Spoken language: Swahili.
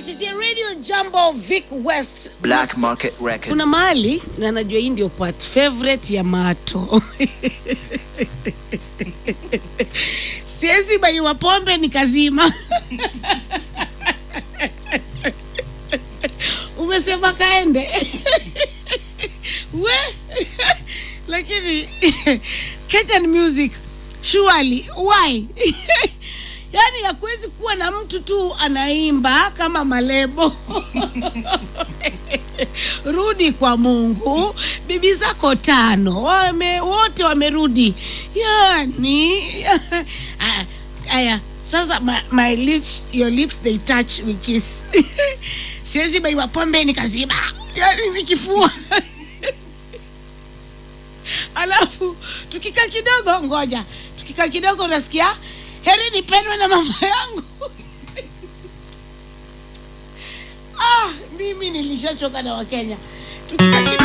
kupitia Radio Jambo Vic West. Black Market Records. Kuna mahali na najua hii ndio part favorite ya Mato. Siwezi baiwa pombe nikazima. Umesema kaende we lakini Kenyan music surely why yaani hakuwezi kuwa na mtu tu anaimba kama malebo rudi kwa mungu bibi zako tano wame, wote wamerudi yani Ah, aya sasa my, my lips, your lips they touch we kiss siwezi baiwa pombe nikazima yani nikifua alafu tukikaa kidogo ngoja tukikaa kidogo unasikia heri nipendwe na mama yangu ah, mimi nilishachoka na wakenya tukikaa kidogo